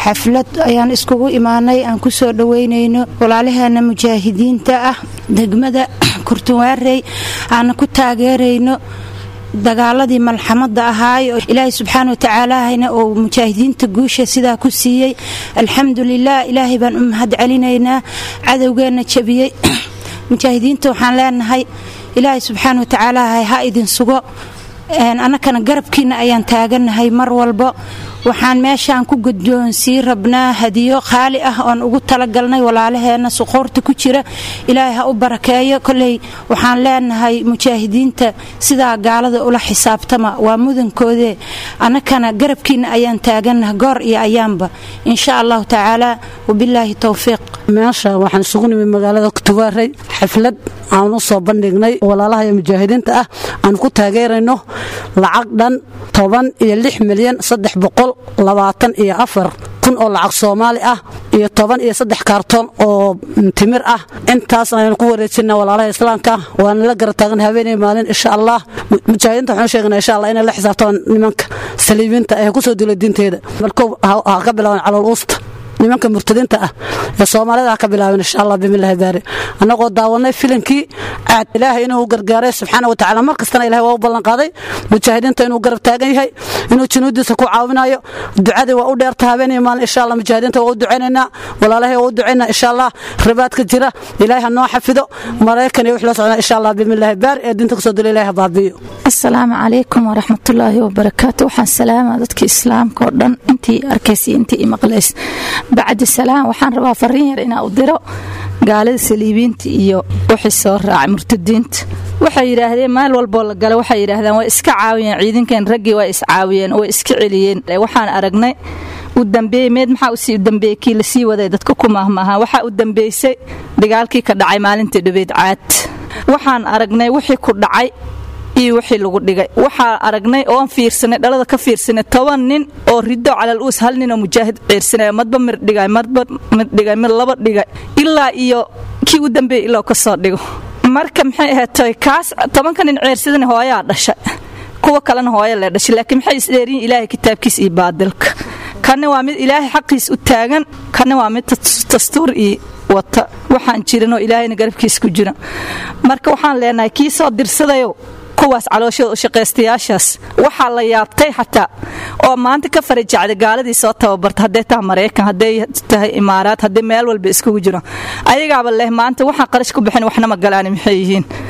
xaflad ayaan iskugu imaanay aan ku soo dhoweynayno walaalaheena mujaahidiinta ah degmada kurtuwaarey aana ku taageerayno dagaaladii malxamada ahaay oo ilaahay subxaana watacaalahayna uu mujaahidiinta guusha sidaa ku siiyey alxamdulilah ilaahay baan u mahad celinaynaa cadowgeenna jabiyey mujaahidiinta waxaan leenahay ilaahay subxaana watacaalaahay ha idin sugo annakana garabkiina ayaan taaganahay mar walbo waxaan meeshaan ku guddoonsii rabnaa hadiyo qaali ah oon ugu talagalnay walaalaheenna suquurta ku jira ilaahay ha u barakeeyo koley waxaan leenahay mujaahidiinta sidaa gaalada ula xisaabtama waa mudankoodee annakana garabkiina ayaan taaganaha goor iyo ayaanba insha allahu tacaala wabilaahi towfiiq meesha waxaan isugu nimid magaalada kutubaaray xaflad aan u soo bandhignay walaalaha iyo mujaahidiinta ah aan ku taageerayno lacag dhan toban iyo lix milyan saddex boqol labaatan iyo afar kun oo lacag soomaali ah iyo toban iyo saddex kaartoon oo timir ah intaas ayaan ku wareejina walaalaha islaamka waana la gara taagan habeenay maalin insha allah mujaahidiinta waxaan sheegnaa insha allah inay la xisaabtamaan nimanka saliibiinta ee kusoo dila diinteeda markow ha ka bilaaban calool uusta nimanka murtadiinta ah ee soomaalida ha ka bilaabeen insha allah bimillahi baari annagoo daawanay filimkii caad ilaahay inuu gargaaray subxaana wa tacaala mar kastana ilahay waa u ballanqaaday mujaahidiinta inuu garab taagan yahay inuu junuudiisa ku caawinayo ducadii waa u dheerta habeenay maalin insha allah mujaahidiinta waa u ducaynaynaa walaalahay waa u ducaynaa insha allah ribaadka jira ilaahay ha noo xafido maraykan iyo wix la socdaa insha allah bimillahi baari ee diinta kusoo dila ilahay ha baabiyo asalaamu calaykum waraxmatullaahi wabarakaatu waxaan salaamaa dadkii islaamka oo dhan intii arkaysay intii i maqlays bacdi salaam waxaan rabaa fariin yar inaa u diro gaalada saliibiinta iyo wixii soo raacay murtadiinta waxay yidhaahdeen meel walboo la gala waxay yidhaahdeen way iska caawiyeen ciidankan raggii waa iscaawiyeen way iska celiyeen waxaan aragnay u dambeeyey meed maxaa usii dambeeyey kii lasii waday dadka ku maahmaaha waxaa u dambeysay dagaalkii ka dhacay maalintii dhabeed caad waxaan aragnay wixii ku dhacay iyo wixii lagu dhigay waxaa aragnay oon fiirsanay dhalada ka fiirsanay toban nin oo rido calal uus hal nin oo mujaahid ciirsanay madba mir dhigay madba mid dhigay mid laba dhigay ilaa iyo kii u dambeeyey ilaa ka soo dhigo marka maxay ahaatay kaas tobanka nin ciirsadana hooyaa dhashay kuwa kalena hooya lee dhashay laakiin maxay isdheeriyin ilaahay kitaabkiis iyo baadilka kanna waa mid ilaahay xaqiis u taagan kanna waa mid dastuur iyo wata waxaan jirinoo ilaahayna garabkiis ku jira marka waxaan leenahay kii soo dirsadayo kuwaas calooshooda u shaqaystayaashaas waxaa la yaabtay xataa oo maanta ka farajacday gaaladii soo tababarta hadday tahay maraykan hadday tahay imaaraad hadday meel walba iskugu jiro ayagaaba leh maanta waxaan qarash ku bixin waxna ma galaani maxay yihiin